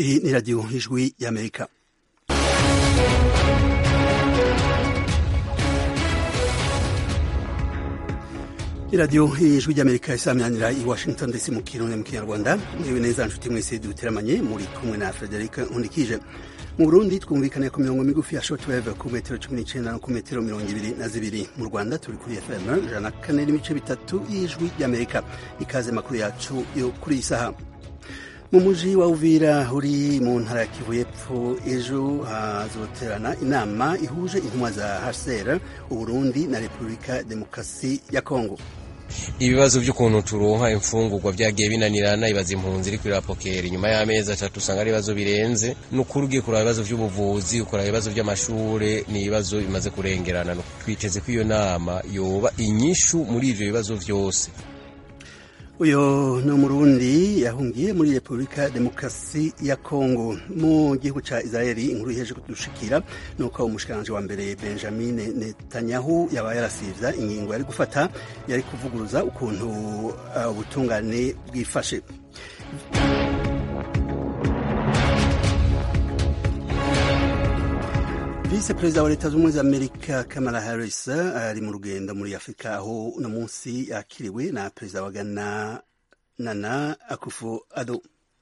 Hii ni Radio Ijwi ya Amerika. iradiyo ijwi ry'amerika isaminanira i washington ndetse mu kirundi mu kinyarwanda mwiwe neza nshuti mwese duteramanye muri kumwe na frederic nkundikije mu burundi twumvikane ku mirongo migufi ya shortwave ku metero cumi n'icenda no ku metero mirongo ibiri na zibiri mu rwanda turi kuri fm ijana na kane n'ibice bitatu y'ijwi ry'amerika ikaze makuru yacu yo kuri iyi saha mu muji wa uvira uri mu ntara ya kivu y'epfo ejo hazoterana inama ihuje intumwa za hcr uburundi na repubulika demokarasi ya kongo ibibazo by'ukuntu turonka imfungurwa byagiye binanirana ibaza impunzi iri kuri rapokeri nyuma y'amezi atatu usanga ari ibibazo birenze ni ukuri ugiye kuraba ibibazo by'ubuvuzi ukuraba ibibazo by'amashure ni ibibazo bimaze kurengerana twiteze ko iyo nama yoba inyishu muri ivyo bibazo vyose uyo ni umurundi yahungiye muri repubulika demokarasi ya kongo mu gihugu ca israeli inkuru iheje kudushikira ni uko umushikiranganji wa mbere benjamin netanyahu yaba yarasivya ingingo yari gufata yari kuvuguruza ukuntu ubutungane uh, bwifashe Vice perezida wa leta z'ubumwe za amerika kamala harris ari mu rugendo muri afurika aho uno munsi yakiriwe na perezida wa ghana nana akufo ado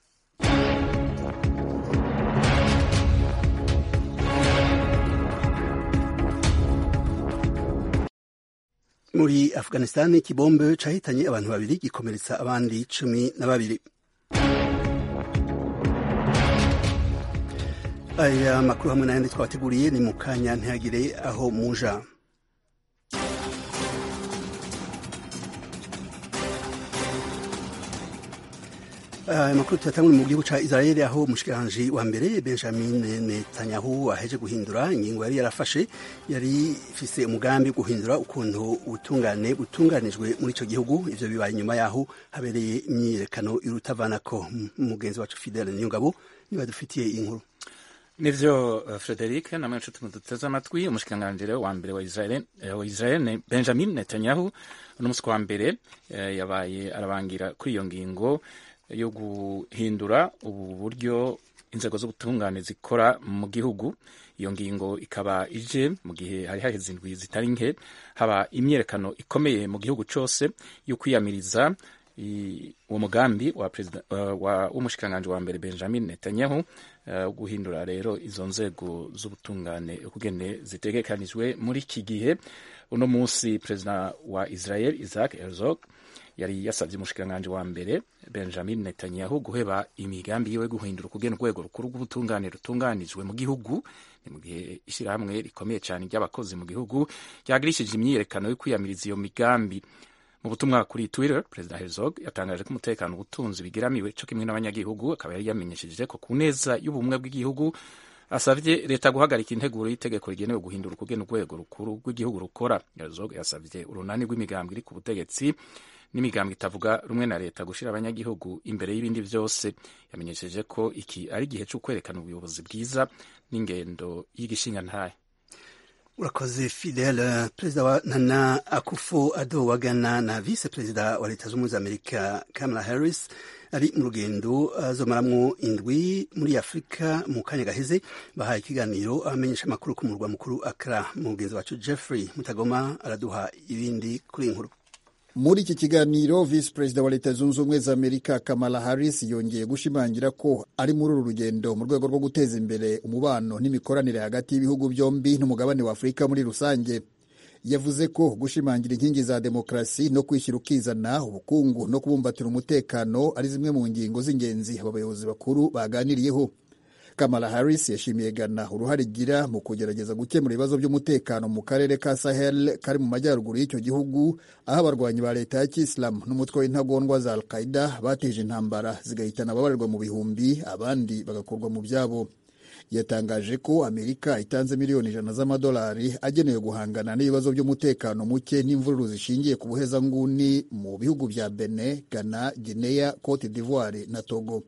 muri afghanistan ikibombe cahitanye abantu babiri gikomeretsa abandi cumi na babiri aya makuru hamwe n'ayandi twabateguriye ni mu kanya ntihagire aho muja aya makuru tuyatangura mu gihugu ca israeli aho umushikiranganji wa mbere benjamin netanyahu aheje guhindura ingingo yari yarafashe yari ifise umugambi wo guhindura ukuntu ubutungane butunganijwe muri ico gihugu ivyo bibaye inyuma yaho habereye imyiyerekano irutavanako mugenzi wacu fidele niyongabo niba dufitiye inkuru nivyo uh, Frederic namwe nshuti muduteze amatwi umushikiranganji wa mbere wa Israel uh, wa Israel Benjamin Netanyahu uno musi wa mbere uh, yabaye arabangira kuri iyo ngingo yo guhindura ubu buryo inzego z'ubutungane zikora mu gihugu iyo ngingo ikaba ije mu gihe hari haheze indwi zitari nke haba imyerekano ikomeye mu gihugu cose yo kwiyamiriza uwo mugambi wa perezida w'umushikiranganji wa mbere Benjamin Netanyahu uh, guhindura rero izo nzego z'ubutungane ukugene zitegekanijwe muri iki gihe uno munsi perezida wa Israel Isaac Herzog yari yasabye umushikiranganji wa mbere Benjamin Netanyahu guheba imigambi yiwe guhindura ukugena urwego rukuru rw'ubutungane rutunganijwe mu gihugu ni mu gihe ishyirahamwe rikomeye cyane ry'abakozi mu gihugu ryagirishije imyiyerekano yo kwiyamiriza iyo migambi mu butumwa kuri Twitter perezida Herzog yatangaje ko umutekano ubutunzi bigiramiwe cyo kimwe n'abanyagihugu akaba yari yamenyesheje ko ku neza y'ubumwe bw'igihugu asavye leta guhagarika integuro y'itegeko rigenewe guhindura ukugena urwego rukuru rw'igihugu rukora Herzog yasavye urunani rw'imigambwe iri ku butegetsi n'imigambwe itavuga rumwe na leta gushira abanyagihugu imbere y'ibindi vyose yamenyesheje ko iki ari igihe cyo kwerekana ubuyobozi bwiza n'ingendo y'igishinga ntahe urakoze fidele perezida wa nana akufo ado wa ghana na vice perezida wa leta z'ubumwe za amerika kamala harris ari mu rugendo azomaramwo indwi muri afurika mu kanya gaheze bahaye ikiganiro abamenyesha amakuru ku murwa mukuru akra mugenzi wacu jeffrey mutagoma araduha ibindi kuri iyi nkuru muri iki kiganiro visi perezida wa leta zunze ubumwe za amerika kamala harris yongeye gushimangira ko ari muri uru rugendo mu rwego rwo guteza imbere umubano n'imikoranire hagati y'ibihugu byombi n'umugabane wa afurika muri rusange yavuze ko gushimangira inkingi za demokarasi no kwishyira ukizana ubukungu no kubumbatira umutekano ari zimwe mu ngingo z'ingenzi aba bayobozi bakuru baganiriyeho kamala harris yashimiye ghana uruhare igira mu kugerageza gukemura ibibazo by'umutekano mu karere ka sahel kari mu majyaruguru y'icyo gihugu aho abarwanyi ba leta ya kisilamu n'umutwe w'intagondwa za al qaida bateje intambara zigahitana ababarirwa mu bihumbi abandi bagakurwa mu byabo yatangaje ko amerika itanze miliyoni ijana z'amadolari agenewe guhangana n'ibibazo by'umutekano muke n'imvururu zishingiye ku buhezanguni mu bihugu bya bene ghana guinea cote d'ivoire na togo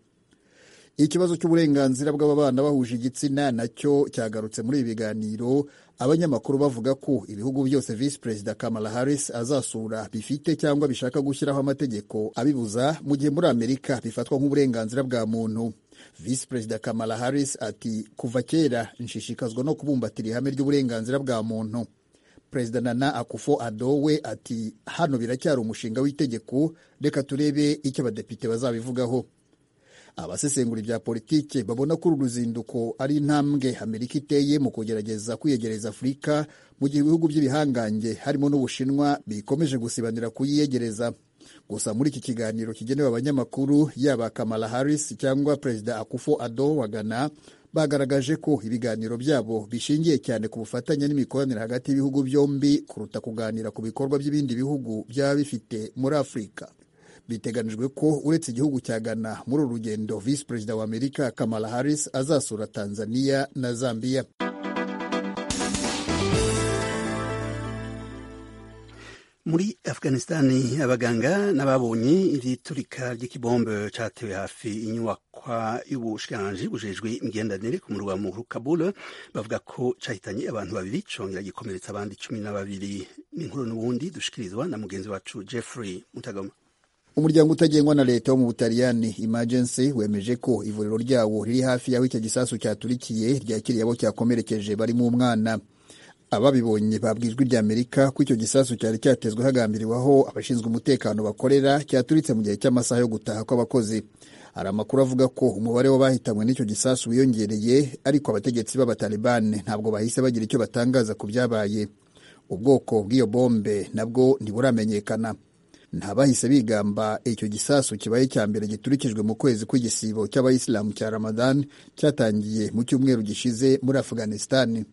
ikibazo cy'uburenganzira bw'ababana bahuje igitsina nacyo cyagarutse muri ibi biganiro abanyamakuru bavuga ko ibihugu byose visi perezida kamala harris azasura bifite cyangwa bishaka gushyiraho amategeko abibuza mu gihe muri amerika bifatwa nk'uburenganzira bwa muntu visi perezida kamala harris ati kuva kera nshishikazwa no kubumbatira ihame ry'uburenganzira bwa muntu perezida nana akufo ado we ati hano biracyari umushinga w'itegeko reka turebe icyo abadepite bazabivugaho abasesengura ibya politike babona ko uru ruzinduko ari intambwe amerika iteye mu kugerageza kwiyegereza afurika mu gihe ibihugu by'ibihangange harimo n'ubushinwa bikomeje gusibanira kuyiyegereza gusa muri iki kiganiro kigenewe abanyamakuru yaba kamala harris cyangwa perezida akufo ado wa ghana bagaragaje ko ibiganiro byabo bishingiye cyane ku bufatanye n'imikoranire hagati y'ibihugu byombi kuruta kuganira ku bikorwa by'ibindi bihugu byaba bifite muri afurika biteganijwe ko uretse igihugu cya ghana muri uru rugendo visi perezida wa amerika kamala harris azasura tanzania na zambia muri afghanistani abaganga n'ababonye igiturika ry'ikibombe cyatewe hafi inyubakwa y'ubushikiranganji bujejwe imigenderanire ku murwa mukuru kabul bavuga ko cyahitanye abantu babiri congera gikomeretsa abandi cumi na babiri n'inkuru n'ubundi dushikirizwa na mugenzi wacu jeffrey mutagoma umuryango utagengwa na leta wo mu butaliyani emergency wemeje ko ivuriro ryawo riri hafi y'aho icyo gisasu cyaturikiye ryakiriye abo cyakomerekeje barimo umwana ababibonye babwijwe rya amerika ko icyo gisasu cyari cyatezwe hagambiriwe aho abashinzwe umutekano bakorera cyaturitse mu gihe cy'amasaha yo gutaha kw'abakozi hari amakuru avuga ko umubare w'abahitanywe n'icyo gisasu wiyongereye ariko abategetsi b'abatalibani ntabwo bahise bagira icyo batangaza ku byabaye ubwoko bw'iyo bombe nabwo ntiburamenyekana ntabahise bigamba icyo gisasu kibaye cya mbere giturikijwe mu kwezi kw'igisibo cy'abayisilamu cya ramadan cyatangiye mu cyumweru gishize muri afghanistan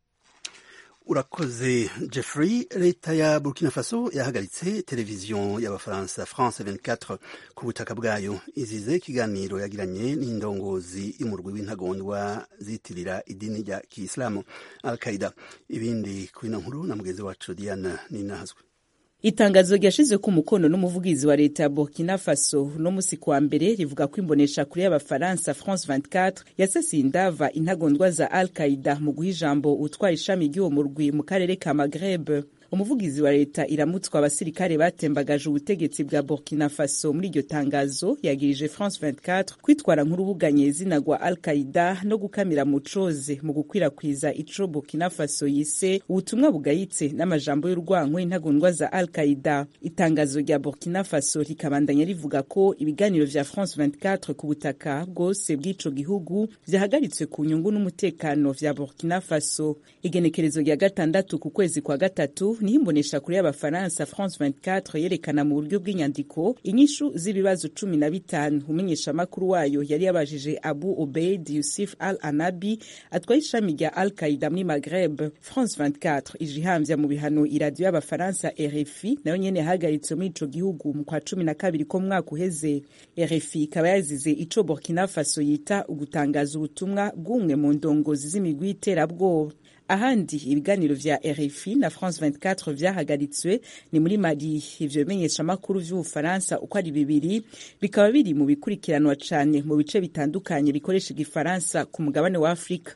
urakoze jeffrey leta ya burkina faso yahagaritse televiziyo y'abafaransa france 24 ku butaka bwayo izize ikiganiro yagiranye n'indongozi y'umurwi w'intagondwa zitirira idini rya kiyisilamu al qaida ibindi kuri ino nkuru na mugenzi wacu diana ninahazwe itangazo ryashize ku mukono n'umuvugizi wa leta ya burkina faso no musi kwa mbere rivuga ko imbonesha kure y'abafaransa france 24 yasasiye indava intagondwa za al qaida mu guha ijambo utwara ishami ry'uwo murwi mu karere ka magreb umuvugizi wa leta iramutswa abasirikare batembagaje ubutegetsi bwa burkina faso muri iryo tangazo yagirije france 24 kwitwara nk'urubuganye izina rwa al qaida no gukamira mu coze mu gukwirakwiza ico burkina faso yise ubutumwa bugayitse n'amajambo y'urwanko intagondwa za al qaida itangazo rya burkina faso rikabandanya rivuga ko ibiganiro vya france 24 ku butaka bwose bw'ico gihugu vyahagaritswe ku nyungu n'umutekano vya burkina faso igenekerezo rya gatandatu ku kwezi kwa gatatu niho imbonesha kure y'abafaransa france 24 yerekana mu buryo bw'inyandiko inyishu z'ibibazo cumi na bitanu umumenyeshamakuru wayo yari yabajije abu obeid yusuf al anabi atwaye ishami rya al qaida muri magreb france 24 ije ihambya mu bihano iradiyo y'abafaransa rfi nayo nyene yahagaritswe muri ico gihugu mu kwa cumi na kabiri ko mwaka uheze rfi ikaba yazize ico burkina faso yita ugutangaza ubutumwa bw'umwe mu ndongozi z'imigwi y'iterabwoba ahandi ibiganiro vya RFI na France 24 vyahagaritswe ni muri Mali. Ivyo bimenyeshamakuru vy'Ubufaransa uko ari bibiri bikaba biri mu bikurikiranwa cane mu bice bitandukanye bikoresha igifaransa ku mugabane wa Afurika.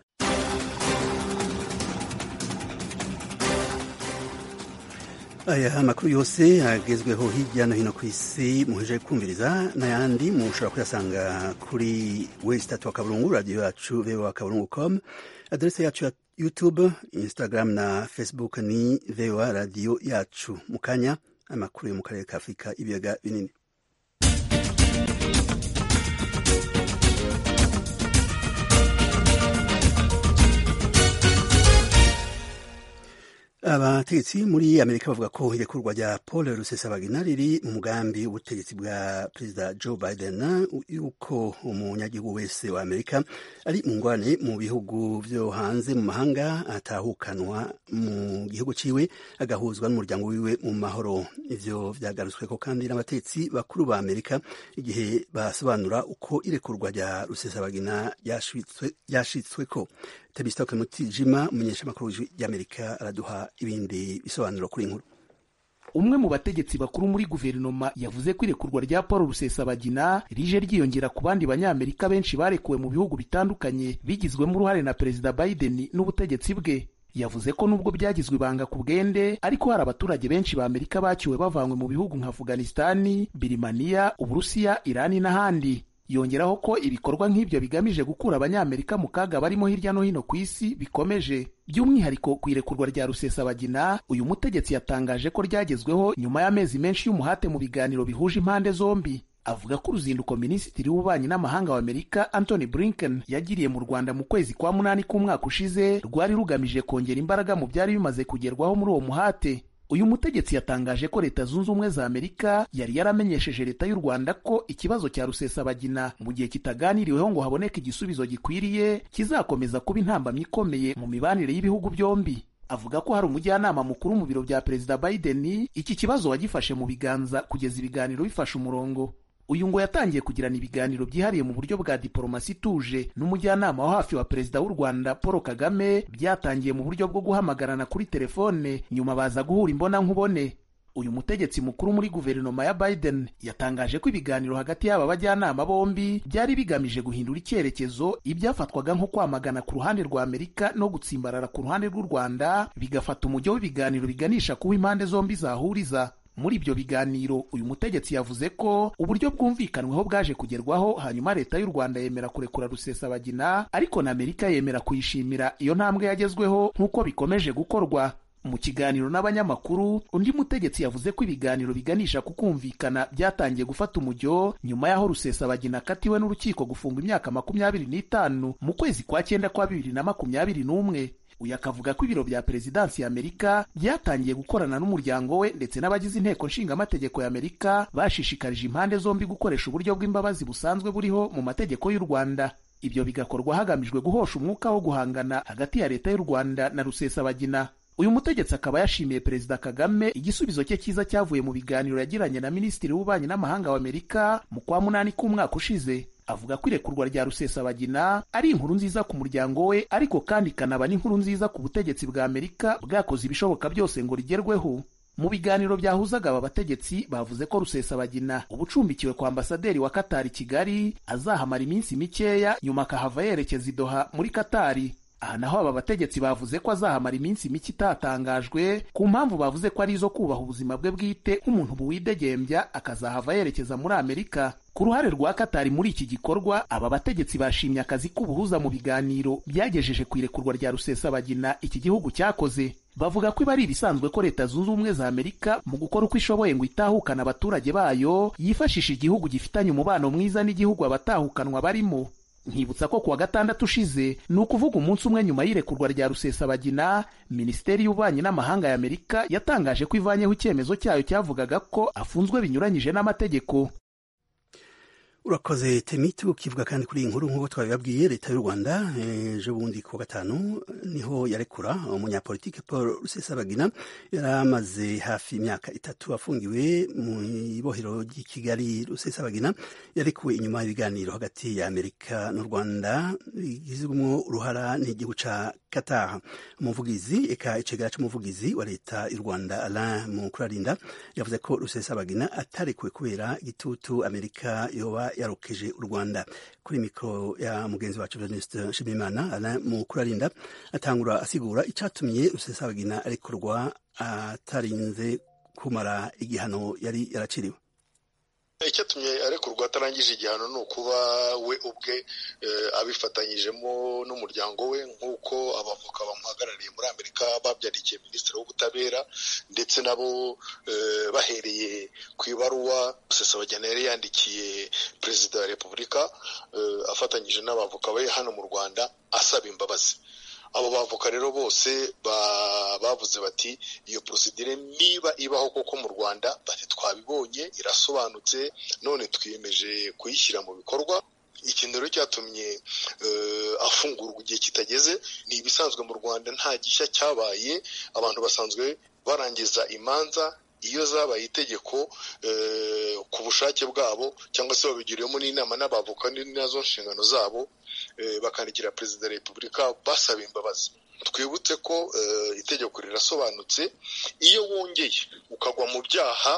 aya amakuru yose agezweho hirya no hino ku isi muheje kumviriza n'ayandi mushobora kuyasanga kuri wesitatu wa kaburungu radiyo yacu voa kaburungu com aderese yacu ya youtube instagram na facebook ni voa radiyo yacu mu kanya amakuru yo mu karere ka afurika ibiyaga binini abategetsi muri amerika bavuga ko irekurwa rya paul rusesabagina riri mu mugambi w'ubutegetsi bwa perezida joe biden yuko umunyagihugu wese wa amerika ari mu ngwane mu bihugu vyo hanze mu mahanga atahukanwa mu gihugu ciwe agahuzwa n'umuryango wiwe mu mahoro ivyo vyagarutsweko kandi n'abategetsi bakuru ba amerika igihe basobanura uko irekurwa rya rusesabagina ryashitsweko Tebisitoke Mutijima umunyeshamakuru ry'Amerika araduha ibindi bisobanuro kuri inkuru umwe mu bategetsi bakuru muri guverinoma yavuze ko irekurwa rya paul rusesabagina rije ryiyongera ku bandi banyamerika benshi barekuwe mu bihugu bitandukanye bigizwemo uruhare na perezida biden n'ubutegetsi bwe yavuze ko nubwo byagizwe ibanga ku bwende ariko hari abaturage benshi ba amerika baciwe bavanywe mu bihugu nka afghanistani birimaniya uburusiya irani n'ahandi yongeraho ko ibikorwa nk'ibyo bigamije gukura abanyamerika mu kaga barimo hirya no hino ku isi bikomeje by'umwihariko ku irekurwa rya rusesabagina uyu mutegetsi yatangaje ko ryagezweho nyuma y'amezi menshi y'umuhate mu biganiro bihuje impande zombi avuga ko uruzinduko minisitiri w'ububanyi n'amahanga w'amerika antony blinken yagiriye mu rwanda mu kwezi kwa munani k'umwaka ushize rwari rugamije kongera imbaraga mu byari bimaze kugerwaho muri uwo muhate uyu mutegetsi yatangaje ko leta zunze ubumwe za amerika yari yaramenyesheje leta y'u rwanda ko ikibazo cya rusesabagina mu gihe kitaganiriweho ngo haboneke igisubizo gikwiriye kizakomeza kuba intambamyi ikomeye mu mibanire y'ibihugu byombi avuga ko hari umujyanama mukuru mu biro bya perezida biden iki kibazo wagifashe mu biganza kugeza ibiganiro bifashe umurongo uyu ngo yatangiye kugirana ibiganiro byihariye mu buryo bwa diporomasi ituje n'umujyanama wa hafi wa perezida w'u rwanda paul kagame byatangiye mu buryo bwo guhamagarana kuri telefone nyuma baza guhura imbonankubone uyu mutegetsi mukuru muri guverinoma ya biden yatangaje ko ibiganiro hagati y'aba bajyanama bombi byari bigamije guhindura icyerekezo ibyafatwaga nko kwamagana ku ruhande rwa amerika no gutsimbarara ku ruhande rw'u rwanda bigafata umujyo w'ibiganiro biganisha kuba impande zombi zahuriza muri ibyo biganiro uyu mutegetsi yavuze ko uburyo bwumvikanweho bwaje kugerwaho hanyuma leta y'u rwanda yemera kurekura rusesabagina ariko na amerika yemera kuyishimira iyo ntambwe yagezweho nk'uko bikomeje gukorwa mu kiganiro n'abanyamakuru undi mutegetsi yavuze ko ibiganiro biganisha ku kumvikana byatangiye gufata umujyo nyuma y'aho rusesabagina akatiwe n'urukiko gufungwa imyaka makumyabiri n'itanu mu kwezi kwa cyenda kwa bibiri na makumyabiri n'umwe uyu akavuga ko ibiro bya perezidansi ya amerika byatangiye gukorana n'umuryango we ndetse n'abagize inteko nshingamategeko ya amerika bashishikarije impande zombi gukoresha uburyo bw'imbabazi busanzwe buriho mu mategeko y'u rwanda ibyo bigakorwa hagamijwe guhosha umwuka wo guhangana hagati ya leta y'u rwanda na rusesabagina uyu mutegetsi akaba yashimiye perezida kagame igisubizo cye cyiza cyavuye mu biganiro yagiranye na minisitiri w'ububanyi n'amahanga w'amerika mu kwa munani k'umwaka ushize avuga ko irekurwa rya rusesabagina ari inkuru nziza ku muryango we ariko kandi ikanaba n'inkuru nziza ku butegetsi bwa amerika bwakoze ibishoboka byose ngo rigerweho mu biganiro byahuzaga aba bategetsi bavuze ko rusesabagina uba ucumbikiwe kwa ambasaderi wa katari kigali azahamara iminsi mikeya nyuma akahava yerekeza i doha muri katari aha naho aba bategetsi bavuze ko azahamara iminsi mike itatangajwe ku mpamvu bavuze ko ari izo kubaha ubuzima bwe bwite nk'umuntu buwidegembya akazahava yerekeza muri amerika ku ruhare rwa katari muri iki gikorwa aba bategetsi bashimye akazi k'ubuhuza mu biganiro byagejeje ku irekurwa rya rusesabagina iki gihugu cyakoze bavuga ko iba ari ibisanzwe ko leta zunze ubumwe za amerika mu gukora uko ishoboye ngo itahukane abaturage bayo yifashisha igihugu gifitanye umubano mwiza n'igihugu abatahukanwa barimo nkibutsa ko kuwa gatandatu ushize ni ukuvuga umunsi umwe nyuma y'irekurwa rya rusesabagina minisiteri y'ububanyi n'amahanga ya amerika yatangaje ko ivanyeho icyemezo cyayo cyavugaga ko afunzwe binyuranyije n'amategeko urakoze temiti ukivuga kandi kuri iyi nkuru nk'uko twabibabwiye leta y'u rwanda ejo bundi ku wa gatanu niho yarekura umunyapolitike paul rusesabagina yari amaze hafi imyaka itatu afungiwe mu ibohero ry'i kigali rusesabagina yarekuwe inyuma y'ibiganiro hagati ya amerika n'u rwanda bigizwemo uruhara n'igihugu ca kataha umuvugizi eka icegera c'umuvugizi wa leta y'u rwanda alain mukurarinda yavuze ko rusesabagina atarekuwe kubera igitutu amerika yoba yarokeje u rwanda kuri mikoro ya mugenzi wacu venuste nshimiyimana alain mukurarinda atangura asigura icatumye rusesabagina arekurwa atarinze kumara igihano yari yaraciriwe icyatumye arekurwa atarangije igihano ni ukuba we ubwe abifatanyijemo n'umuryango we nk'uko abavoka bamuhagarariye muri amerika babyarikiye minisitiri w'ubutabera ndetse nabo bahereye ku ibaruwa rusesabagina yari yandikiye perezida wa repubulika afatanyije n'abavoka be hano mu rwanda asaba imbabazi abo bavoka rero bose bavuze bati iyo porosidire niba ibaho koko mu rwanda bati twabibonye irasobanutse none twiyemeje kuyishyira mu bikorwa ikintu rero cyatumye afungurwa igihe kitageze ni ibisanzwe mu rwanda nta gishya cyabaye abantu basanzwe barangiza imanza iyo zabaye itegeko ku bushake bwabo cyangwa se babigiriyemo n'inama n'abavoka nazo nshingano zabo bakandikira perezida wa repubulika basaba imbabazi twibutse ko itegeko rirasobanutse iyo wongeye ukagwa mu byaha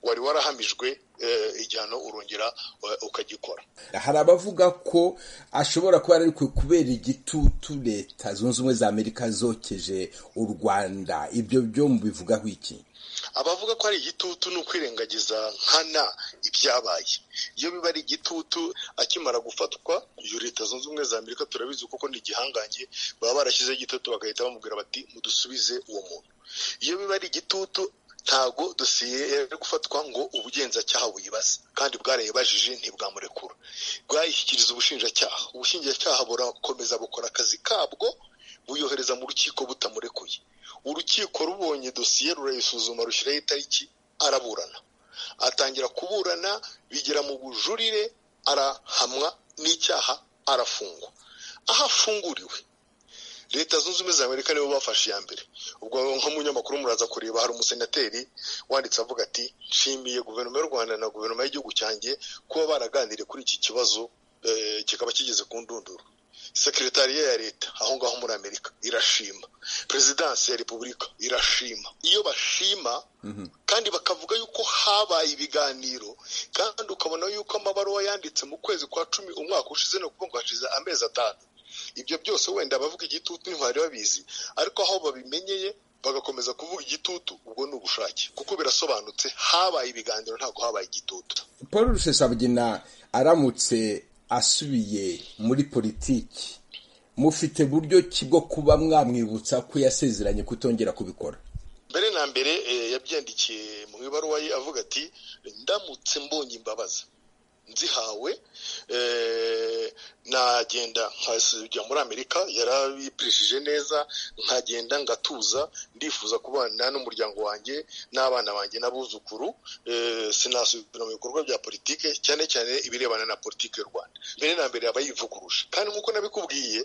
wari warahamijwe igihano urongera ukagikora hari abavuga ko ashobora kuba ari kubera igitutu leta zunze ubumwe za amerika zokeje u rwanda ibyo byo mubivugaho iki abavuga ko ari igitutu ni ukwirengagiza nkana ibyabaye iyo biba ari igitutu akimara gufatwa iyo leta zunze ubumwe za amerika turabizi kuko ni igihangange baba barashyizeho igitutu bagahita bamubwira bati mudusubize uwo muntu iyo biba ari igitutu ntabwo dosiye yari gufatwa ngo ubugenzacyaha buyibaze kandi bwarayibajije ntibwamurekura bwayishyikiriza ubushinjacyaha ubushinjacyaha burakomeza bukora akazi kabwo buyohereza mu rukiko butamurekuye urukiko rubonye dosiye rurayisuzuma rushyiraho itariki araburana atangira kuburana bigera mu bujurire arahamwa n'icyaha arafungwa aho afunguriwe leta zunze ubumwe za amerika nibo bafashe iya mbere ubwo nk'umunyamakuru muraza kureba hari umusenateri wanditse avuga ati nshimiye guverinoma y'u rwanda na guverinoma y'igihugu cyanjye kuba baraganiriye kuri iki kibazo kikaba kigeze ku ndunduro sekretariya ya leta aho ngaho muri amerika irashima perezidansi ya repubulika irashima iyo bashima kandi bakavuga yuko habaye ibiganiro kandi ukabona yuko amabaruwa yanditse mu kwezi kwa cumi umwaka ushize ni ukuvuga ngo hashize amezi atanu ibyo byose wenda abavuga igitutu ntibari babizi ariko aho babimenyeye bagakomeza kuvuga igitutu ubwo ni ubushake kuko birasobanutse habaye ibiganiro ntabwo habaye igitutu paul rusesabugina aramutse asubiye muri politiki mufite buryo ki bwo kuba mwamwibutsa ko yasezeranye kutongera kubikora mbere na mbere yabyandikiye mu ibaruwa ye avuga ati ndamutse mbonye imbabazi nzihawe nagenda nkajya muri amerika yarabipirishije neza nkagenda ngatuza ndifuza kubana n'umuryango wanjye n'abana banjye n'abuzukuru sinasubira mu bikorwa bya politike cyane cyane ibirebana na politike y'u rwanda mbere na mbere aba yivuguruje kandi nk'uko nabikubwiye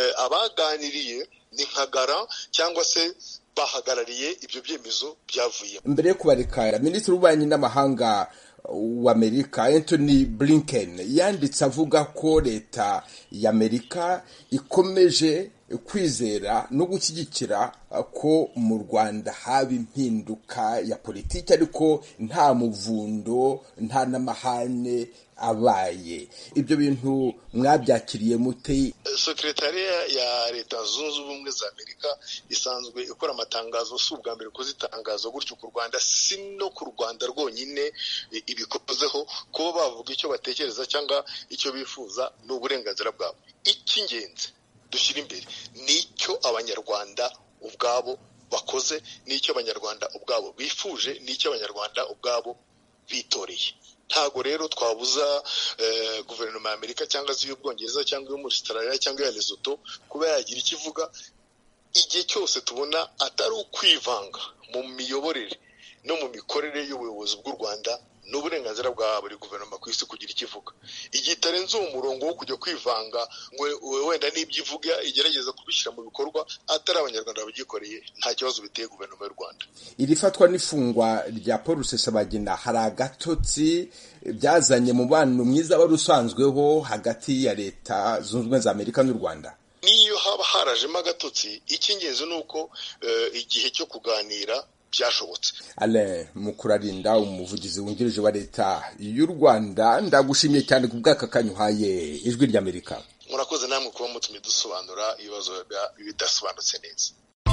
abaganiriye ni nka gara cyangwa se bahagarariye ibyo byemezo byavuye mbere yo kubareka minisitiri w'ububanyi n'amahanga w'amerika anthony blinken yanditse avuga ko leta y'amerika ikomeje kwizera no gushyigikira ko mu rwanda haba impinduka ya politiki ariko nta muvundo nta n'amahane abaye ibyo bintu mwabyakiriye mute sekretariya ya leta zunze ubumwe za amerika isanzwe ikora amatangazo si ubwa mbere kuzitangaza gutyo ku rwanda si no ku rwanda rwonyine ibikozeho kuba bavuga icyo batekereza cyangwa icyo bifuza ni uburenganzira bwabo icy'ingenzi dushyira imbere ni icyo abanyarwanda ubwabo bakoze n'icyo abanyarwanda ubwabo bifuje n'icyo abanyarwanda ubwabo bitoreye ntabwo rero twabuza guverinoma ya amerika cyangwa se iy'ubwongereza cyangwa iyo muri Australia cyangwa iya Lesotho kuba yagira icyo ivuga igihe cyose tubona atari ukwivanga mu miyoborere no mu mikorere y'ubuyobozi bw'u rwanda ni uburenganzira bwa buri guverinoma ku isi kugira icyo ivuga igihe itarenze uwo murongo wo kujya kwivanga ngo wenda n'ibyo ivuga igerageza kubishyira mu bikorwa atari abanyarwanda babyikoreye nta kibazo biteye guverinoma y'u rwanda iri fatwa n'ifungwa rya paul rusesabagina hari agatotsi byazanye mubano mwiza wari usanzweho hagati ya leta zunze ubumwe za amerika n'u rwanda n'iyo haba harajemo agatotsi icy'ingenzi ni uko igihe cyo kuganira byashobotse ale mukurarinda umuvugizi wungirije wa leta y'u rwanda ndagushimiye cyane ku bw'aka kanyuhaye ijwi ry'amerika murakoze namwe kuba mutumye dusobanura ibibazo bidasobanutse neza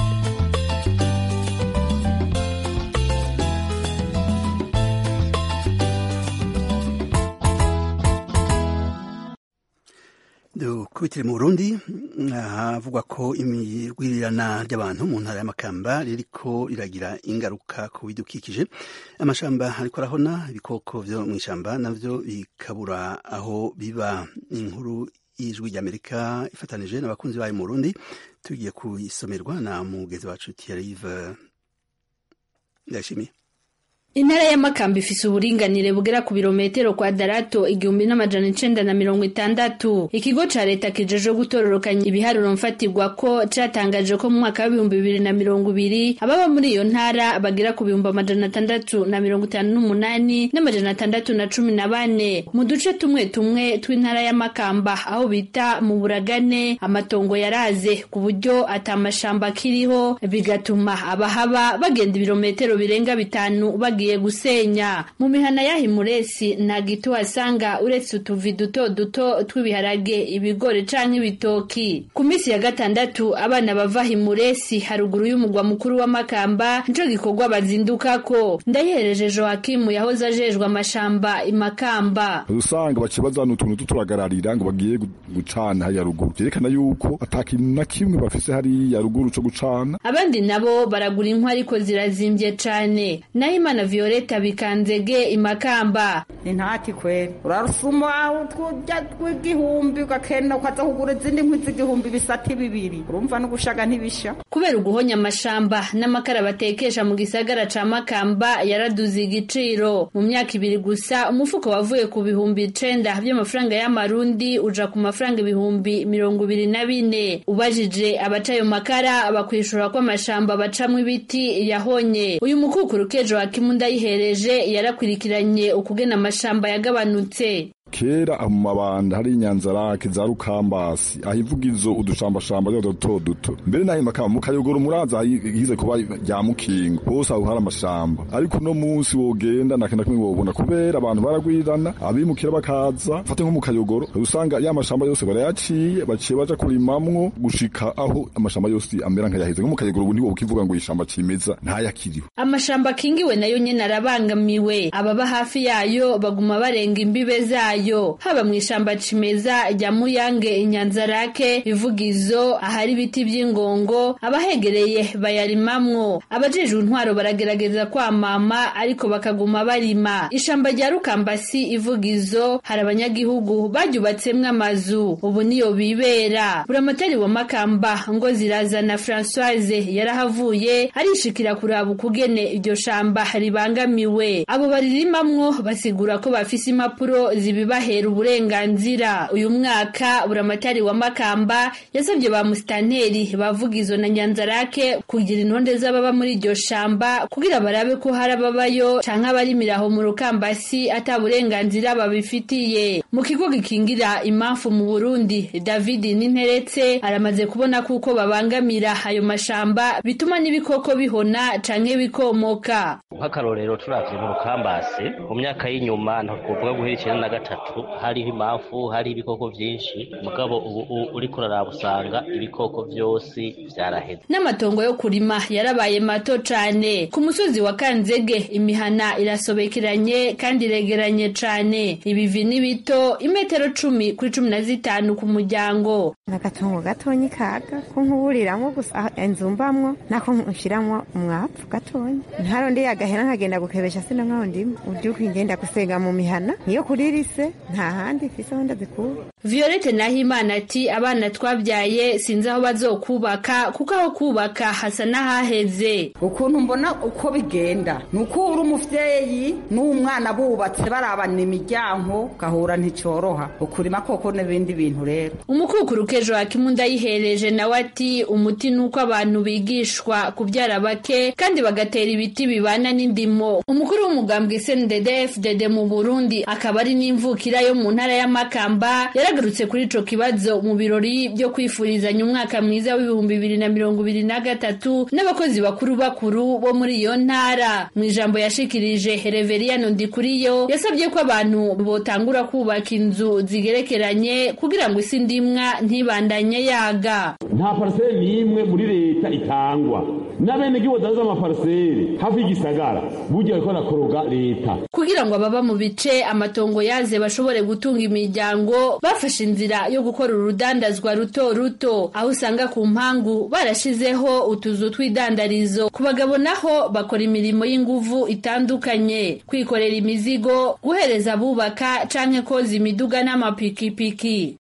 dukubitire mu burundi havugwa ko imirwirirana ry'abantu mu ntara y'amakamba ririko riragira ingaruka ku bidukikije amashamba ariko arahona ibikoko vyo mu ishamba navyo bikabura aho biba inkuru y'ijwi ry'amerika ifatanije n'abakunzi bayo mu burundi tugiye kuyisomerwa na mugezi wacu tiyarive ndashimiye intara y'amakamba ifise uburinganire bugera ku birometero kwadarato igihumbi n'amajana icenda na mirongo itandatu ikigo ca leta kijejwe gutororokanya ibiharuro mfatirwa ko catangaje ko mu mwaka w'ibihumbi bibiri na mirongo ibiri ababa muri iyo ntara bagera ku bihumbi amajana atandatu na mirongo itanu n'umunani n'amajana atandatu na cumi na bane mu duce tumwe tumwe tw'intara y'amakamba aho bita mu buragane amatongo yaraze ku buryo atamashamba akiriho bigatuma abahaba bagenda ibirometero birenga bitanu bagira bagiye gusenya mu mihana y'aho imuresi nta giti uhasanga uretse utuvi duto duto tw'ibiharage ibigori canke ibitoki ku minsi ya gatandatu abana bava himuresi haruguru y'umugwa mukuru w'amakamba nico gikorwa bazindukako ndayihereje joakimu yahoze ajejwe amashamba imakamba usanga baciye bazana utuntu tuturagararira ngo bagiye gucana hariya ruguru vyerekana yuko ata kintu na kimwe bafise hariya ruguru co gucana abandi nabo baragura inkwi ariko zirazimvye cane naho imana violeta bikanzege imakamba ni ntati kweri urarusuma utujya tw'igihumbi ugakenda ukaza kugura izindi nkwi z'igihumbi bisati bibiri urumva no gushaga ntibisha kubera uguhonya amashamba n'amakara batekesha mu gisagara ca makamba yaraduze igiciro mu myaka ibiri gusa umufuko wavuye ku bihumbi icenda by'amafaranga y'amarundi uja ku mafaranga ibihumbi mirongo ibiri na bine ubajije abaca ayo makara bakwishura ko amashamba bacamwo ibiti yahonye uyu mukukuru kejo wakimu ndayihereje yarakurikiranye ukugena amashamba yagabanutse kera mu mabanda hari inyanzarake za rukambasi aho ivugizo udushambashamba duto duto mbere naho makamba mu kayogoro muraza hize kuba rya mukingo hose aho hari amashamba ariko uno munsi wogenda nta kintu kimwe wobona kubera abantu baragwirirana abimukira bakaza fate nko mu kayogoro usanga ya mashamba yose barayaciye baciye baja kurimamwo gushika aho amashamba yose amera nkayaheze nko mu kayogoro ubu ntiwoba ukivuga ngo ishamba cimeza ntayakiriho amashamba akingiwe nayo nyene arabangamiwe ababa hafi yayo baguma barenga imbibe zayo yayo haba mu ishamba cimeza rya muyange inyanzarake ivugizo ahari ibiti vy'ingongo abahegereye bayarimamwo abajejwe intwaro baragerageza kwamama ariko bakaguma barima ishamba rya rukambasi ivugizo hari abanyagihugu baryubatsemwo amazu ubu niyo bibera buramatari wa makamba ngo zirazana francoise yarahavuye arishikira kuraba ukugene iryo shamba ribangamiwe abo baririmamwo basigura ko bafise impapuro zibiba bahera uburenganzira uyu mwaka buramatari wa makamba yasabye ba musitanteri bavugizo na nyanzarake kugira intonde z'ababa muri iryo shamba kugira barabe ko hari ababayo canke abarimiraho mu rukambasi ata burenganzira babifitiye mu kigo gikingira impamvu mu burundi david ninteretse aramaze kubona kuko babangamira ayo mashamba bituma n'ibikoko bihona canke bikomoka nk'akarorero turavye mu rukambasi mu myaka y'inyuma ntakuvuga guhera icenda na gatatu hariho impamvu hari ibikoko vyinshi mugabo ubu uriko uraraba usanga ibikoko vyose vyaraheze n'amatongo yo kurima yarabaye mato cane ku musozi wa kanzege imihana irasobekeranye kandi iregeranye cane ibivi ni bito imetero cumi kuri cumi na zitanu ku muryango agatongo gatonyi kaga ko nkuburiramwo gusa inzu mbamwo nako nshiramwo umwavu gatonyi ntarondi agahera nkagenda gukebesha sino nkaho ndimo uvyuka ingenda gusega mu mihana niyo kuri rise nta handi mfise aho ndazikura violette nahimana ati abana twabyaye sinzi aho bazokubaka kuko aho kubaka hasa n'ahaheze ukuntu mbona uko bigenda ni uko uri umuvyeyi n'umwana bubatse barabana imiryango gahura nticoroha ukurima koko n'ibindi bintu rero umukukuru kejo hakimu ndayihereje nawe ati umuti ni uko abantu bigishwa kubyara bake kandi bagatera ibiti bibana n'indimo umukuru w'umugambwe snddfdd mu burundi akaba ari n'imvukira yo mu ntara y'amakamba yaragarutse kuri ico kibazo mu birori byo kwifurizanya umwaka mwiza w'ibihumbi bibiri na mirongo ibiri na gatatu n'abakozi bakuru bakuru bo muri iyo ntara mu ijambo yashikirije reveriyano ndikuriyo yasabye ko abantu botangura kubaka inzu zigerekeranye kugira ngo isi ndimwa ntibandanye yaga nta pariseri n'imwe muri leta itangwa n'abenegihugu badanza amapariseri hafi y'igisagara burya bariko barakoroga leta kugira ngo ababa mu bice amatongo yaze bashobore gutunga imiryango bafashe inzira yo gukora urudandazwa ruto ruto aho usanga ku mpangu barashizeho utuzu tw'idandarizo ku bagabo naho bakora imirimo y'inguvu itandukanye kwikorera imizigo guhereza abubaka canke koza imiduga n'amapikipiki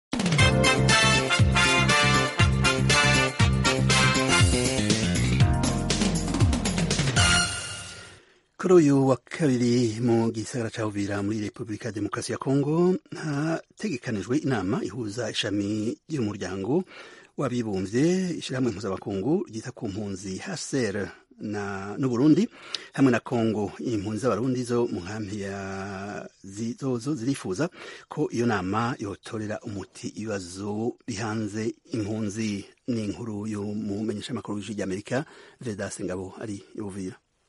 kuri uyu wa kabiri mu gisagara ca Uvira muri Repubulika ya Demokarasi ya Kongo hategekanijwe inama ihuza ishami ry'umuryango w'abibumbye ishirahamwe mpuzabakungu ryita ku mpunzi HCR na n'Uburundi hamwe na Kongo impunzi z'abarundi zo mu nkambi ya zizozo zirifuza ko iyo nama yotorera umuti ibibazo bihanze impunzi n'inkuru yo mu menyeshamakuru w'ijwi ry'Amerika Vedas Ngabo ari Uvira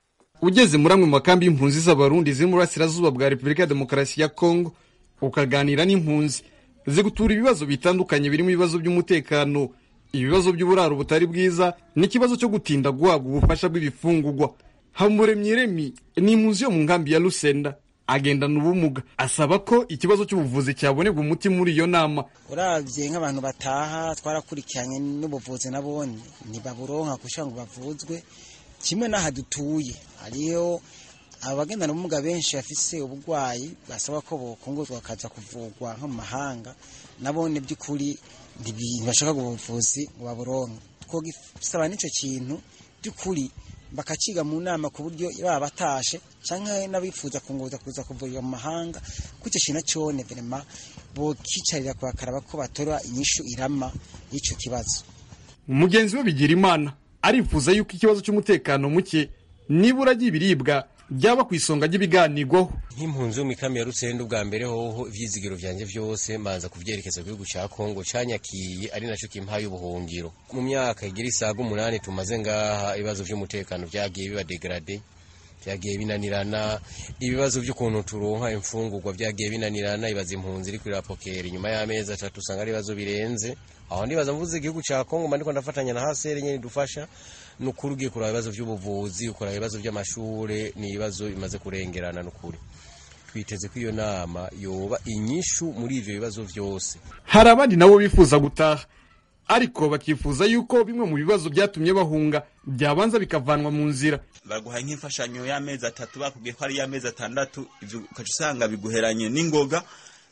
ugeze muri amwe mu makambi y'impunzi z'abarundi ziri mu burasirazuba bwa repubulika ya demokarasi ya kongo ukaganira n'impunzi zigutura ibibazo bitandukanye birimo ibibazo by'umutekano ibibazo by'uburaro butari bwiza n'ikibazo cyo gutinda guhabwa ubufasha bw'ibifungugwa hamuremyi remi ni impunzi yo mu nkambi ya rusenda agendana ubumuga asaba ko ikibazo cy'ubuvuzi cyabonerwa umuti muri iyo nama uravye nk'abantu bataha twarakurikiranye n'ubuvuzi nabone ntibaburonka kugira ngo bavuzwe kimwe n'aha dutuye hariyo abagendana ubumuga benshi bafise uburwayi basaba ko bokunguzwa bakaza kuvurwa nko mu mahanga nabone by'ukuri ntibashaka ubuvuzi ngo baburonke twogisaba n'ico kintu by'ukuri bakaciga mu nama ku buryo baba batashe canke n'abifuza kunguza kuza kuvurira mu mahanga kuco kintu cone vrema bokicarira kubakaraba ko batora inyishu irama y'ico kibazo mugenzi we bigira imana arifuza yuko ikibazo cy'umutekano muke nibura ry'ibiribwa byaba ku isonga ry'ibiganirwaho nk'impunzi yo mu ikambi ya rusenda ubwa mbere hoho ivyizigiro vyanje vyose manza kuvyerekeza ku gihugu ca kongo canyakiye ari naco kimpaye ubuhungiro mu myaka igira isaga umunani tumaze ngaha ibibazo vy'umutekano vyagiye biba degrade vyagiye binanirana ibibazo vy'ukuntu turonka imfungurwa vyagiye binanirana ibaza impunzi iri kuri rapokeri nyuma y'amezi atatu usanga ari ibibazo birenze aho ndibaza mvuze igihugu ca kongo mba ndiko ndafatanya na hasere nyene dufasha nukuri ugiye kuraba ibibazo vy'ubuvuzi ukuraba ibibazo vy'amashure ni ibibazo bimaze kurengerana nukuri twiteze ko iyo nama yoba inyishu muri ivyo bibazo vyose hari abandi nabo bifuza gutaha ariko bakifuza yuko bimwe mu bibazo byatumye bahunga byabanza bikavanwa mu nzira baguhaye nk'imfashanyo y'amezi atatu bakubwiye ko ari iy'amezi atandatu ivyo ukaca usanga biguheranye n'ingoga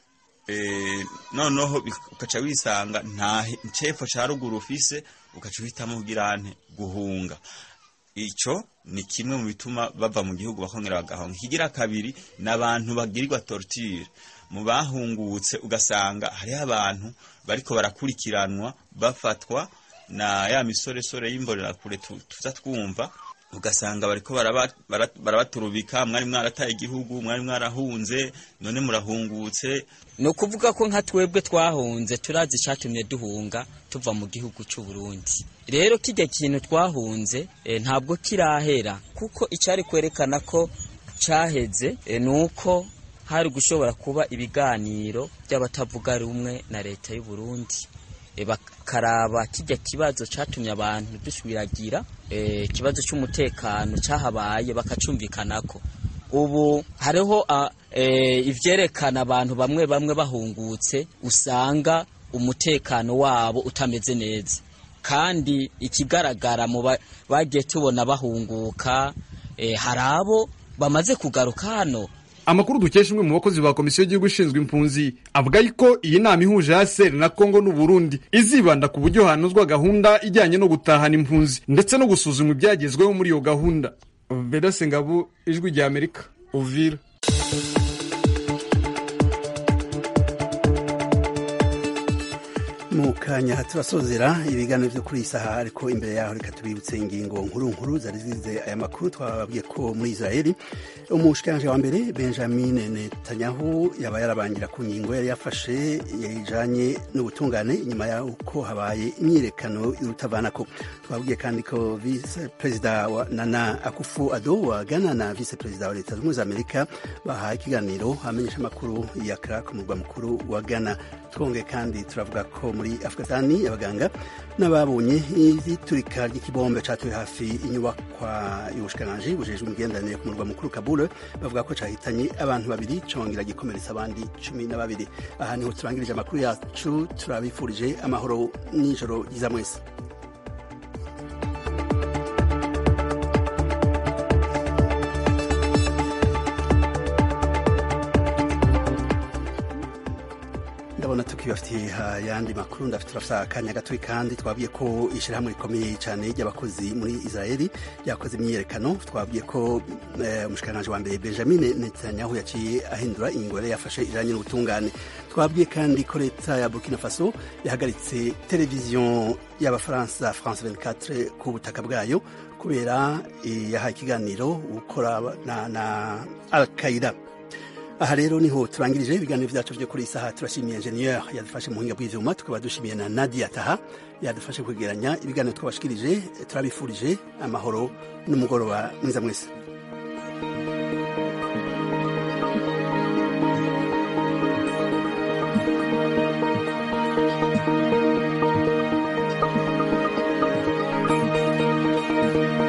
noneho ukaca wisanga nta cepfo ca ruguru ufise ukaca uhitamo kugira ante guhunga ico ni kimwe mu bituma bava mu gihugu bakongera bagahunga ikigira kabiri ni abantu bagirirwa torture mu bahungutse ugasanga hariho abantu bariko barakurikiranwa bafatwa na ya misoresore y'imbonerakure tuza twumva ugasanga bariko barabaturubika mwari mwarataye igihugu mwari mwarahunze none murahungutse ni ukuvuga ko nka twebwe twahunze turazi icyatumye duhunga tuva mu gihugu cy'u Burundi rero kijya kintu twahunze ntabwo kirahera kuko icyari kwerekana ko cyaheze ni uko hari gushobora kuba ibiganiro by'abatavuga rumwe na leta y'u Burundi bakaraba kijya kibazo cyatumye abantu dusubiragira ikibazo cy'umutekano cyahabaye bakacumvikanako ubu hariho ivyerekana abantu bamwe bamwe bahungutse usanga umutekano wabo utameze neza kandi ikigaragara mu bagiye tubona bahunguka hari abo bamaze kugaruka hano amakuru dukesha umwe mu bakozi ba komisiyo y'igihugu ishinzwe impunzi avuga yuko iyi nama ihuje haseri na kongo n'uburundi izibanda ku buryo hanozwa gahunda ijyanye no gutahana impunzi ndetse no gusuzuma ibyagezweho muri iyo gahunda vedase ngabo ijwi rya amerika uvira mu kanya turasozera ibiganiro byo kuri iyi saha ariko imbere yaho reka tubibutse ingingo nkuru nkuru zari zize aya makuru twababwiye ko muri israeli umushikiranje wa mbere benjamin netanyahu yaba yarabangira ku ngingo yari yafashe yajanye n'ubutungane inyuma y'uko habaye imyiyerekano y'urutavanako twababwiye kandi ko vice perezida wa nana akufu ado wa ghana na vice perezida wa leta zunze amerika bahaye ikiganiro amenyesha amakuru ya kra ku murwa mukuru wa ghana twongeye kandi turavuga ko muri afghanistani abaganga n'ababonye iturika ry'ikibombe catuye hafi inyubakwa y'ubushikiranganji bujejwe imigenderanire ku murwa mukuru kabul bavuga ko cahitanye abantu babiri congera gikomeretsa abandi cumi na babiri aha niho turangirije amakuru yacu turabifurije amahoro n'ijoro ryiza mwese ndabona tukibafitiye ayandi makuru ndafite turafite akanya gatoya kandi twabwiye ko ishyirahamwe rikomeye cyane ry'abakozi muri israeli ryakoze imyiyerekano twabwiye ko umushikiranganji wa mbere benjamin netanyahu yaciye ahindura ingingo yari yafashe ijanye n'ubutungane twabwiye kandi ko leta ya burkina faso yahagaritse televiziyo y'abafaransa france 24 ku butaka bwayo kubera yahaye ikiganiro gukora na, na al qaida aha rero niho turangirije ibiganiro byacu byo kuri iyi saha turashimiye enjeniyeri yadufashe mu buhinga bw'ivyuma tukaba dushimiye na nadia taha yadufashe kwegeranya ibiganiro twabashikirije turabifurije amahoro n'umugoroba mwiza mwese